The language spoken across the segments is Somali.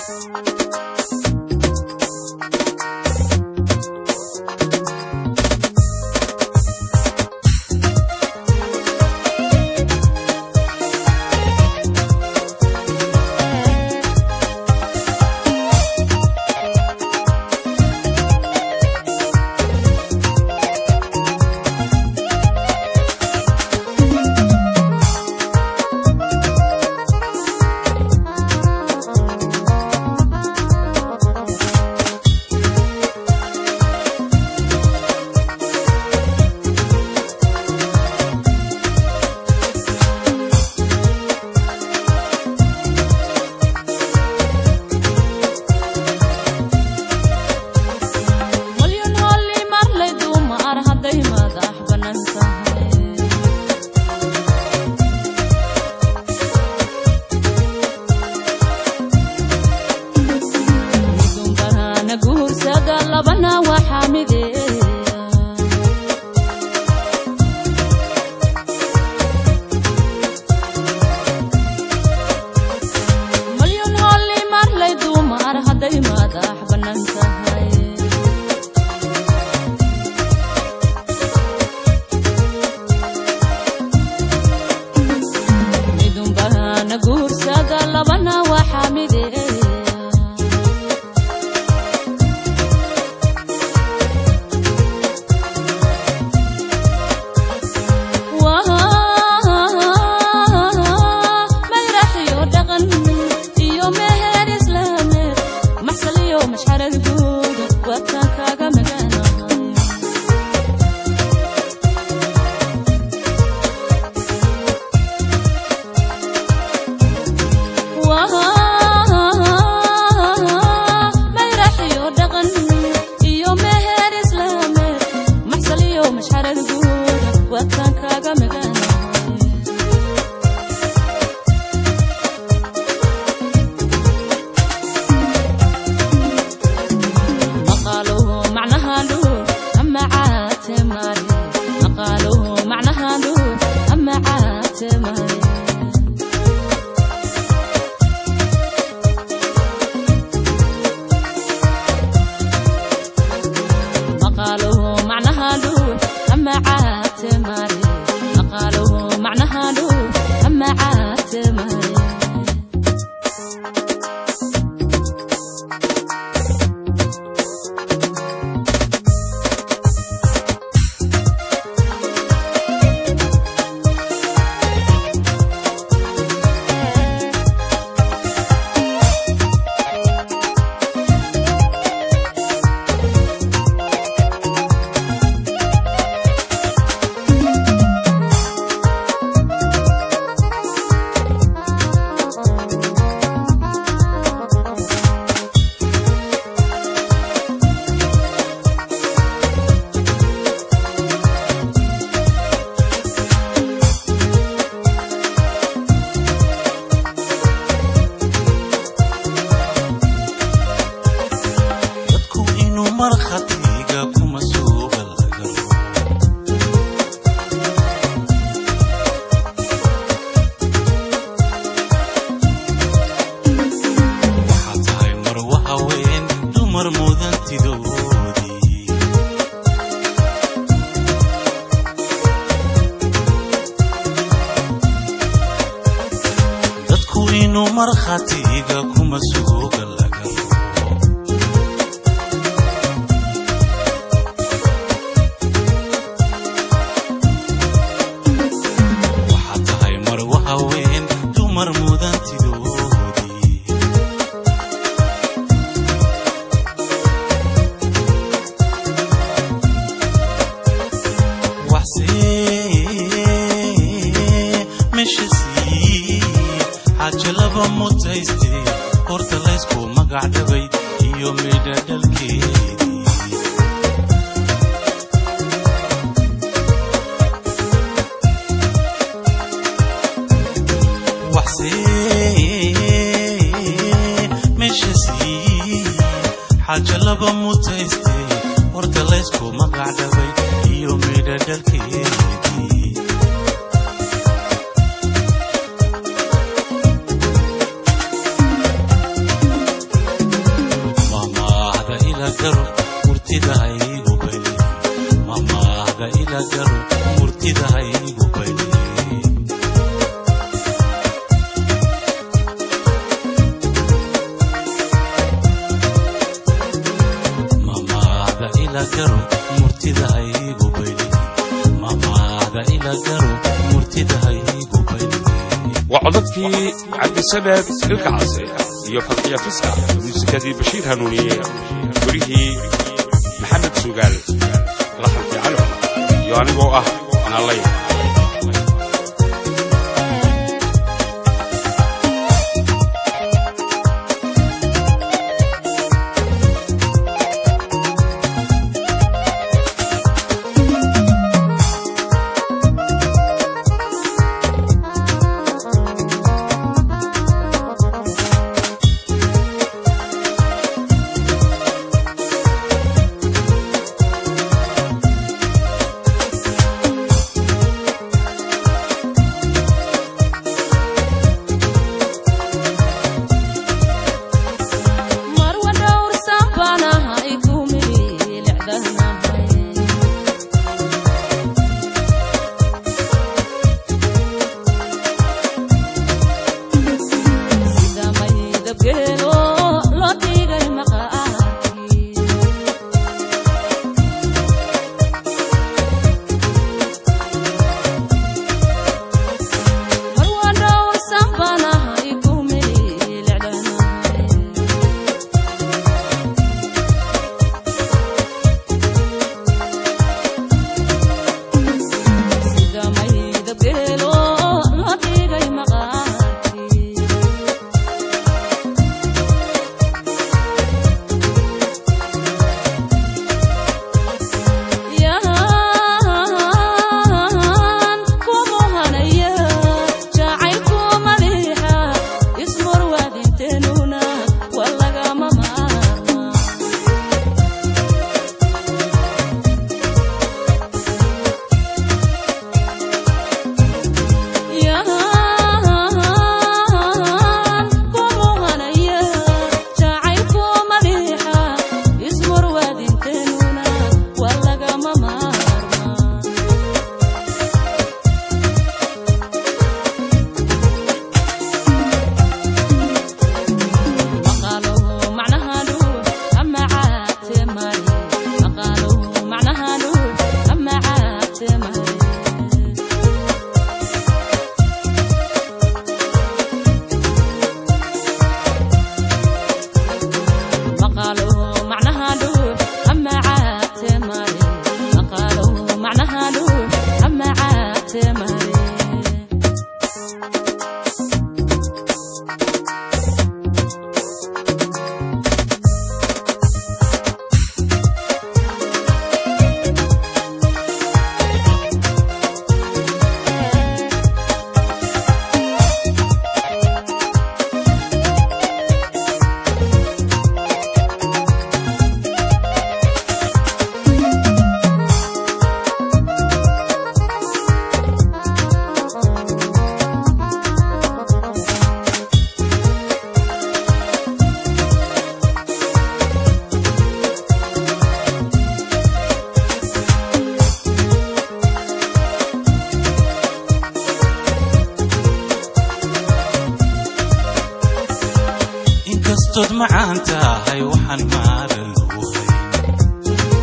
walyon holli marlay dumar hadday madax bannaan tahay midunbahana guursada labana waxaa mideeya malyon holli marlay dumar hadday madax bannaan tahay midunbahana guursada labana waxaa mideeya mayraxiyo dhaqan iyo meher islaameed maxsal iyo mashxarad guud waadkaan kaaga maganahay mayraxiyo dhaqan iyo meher islaameed maxsal iyo mashxarad guud waadkaan kaaga maganahay maqaaluhu macnaha luur ama caate mare maqaaluhu macnaha luur ama caate mare maqaaluhu macnaha luur ama caate mare maqaaluhu macnaha luur ama caate mare dadku inuu markhatiga kuma suuga laga rabo waxaa tahay marwa haween dumar mudantidoodii dadku inuu markhatiga kuma suuga laga rabo waxaa tahay marwa haween dumar mudantidoodii waxsee meesha sii xaaja laba mutayste horta laysku magac dhabay iyo midha dhalkeedii waxsee meesha sii xaaja laba mutayste horta laysku magac dhabay iyo midha dhalkeedii ila garo murtida haygu baydhin mamaada ila garo murtida haygu baydhin waa codadkii cabdisamed ilka case iyo fadxiya fiska muusikadii bashiir hanuuniye gurihii maxamed sugaal laxankii cali cumar iyo anigoo ah naalay marwa dhowrsan baan ahay kumilicdanahay sida maydabgeelo loo dhigay maqaarkii marwa dhowrsan baan ahay kumilicdanahay sida maydabgeelo loo dhigay maqaarkii yahan kumuhanaya jacaylku madiixa ismurwaadinteenuna waa lagama maarmaa yahan kumuhanaya jacaylku madiixa ismurwaadinteenuna waa lagama maarmaa maqaaluhu macnahaanu ama caate mare maqaaluhu macnahaanu ama caate mare maqaaluhu macnahaanu ama caate mare maqaaluhu macnahaanu ama caate mare inkastood macaan tahay waxaan maaran lagu hayn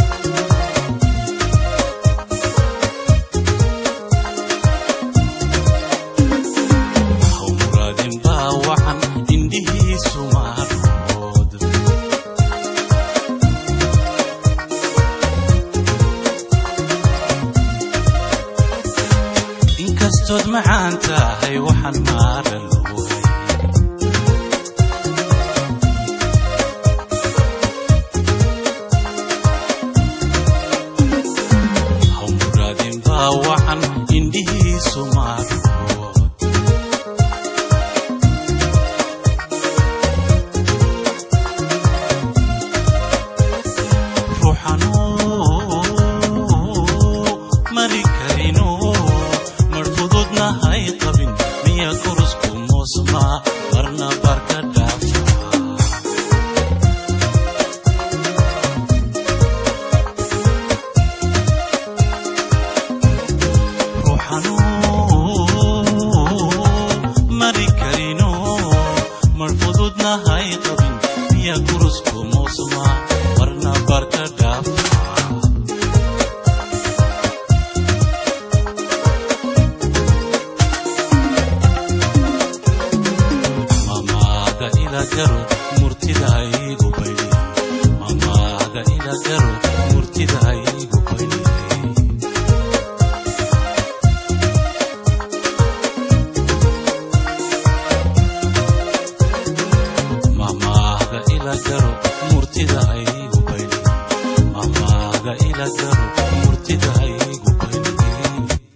haw muraadin baa wacan indhihiisu maarood inkastood macaan tahay waxaan maaran lagu hayn garo murtida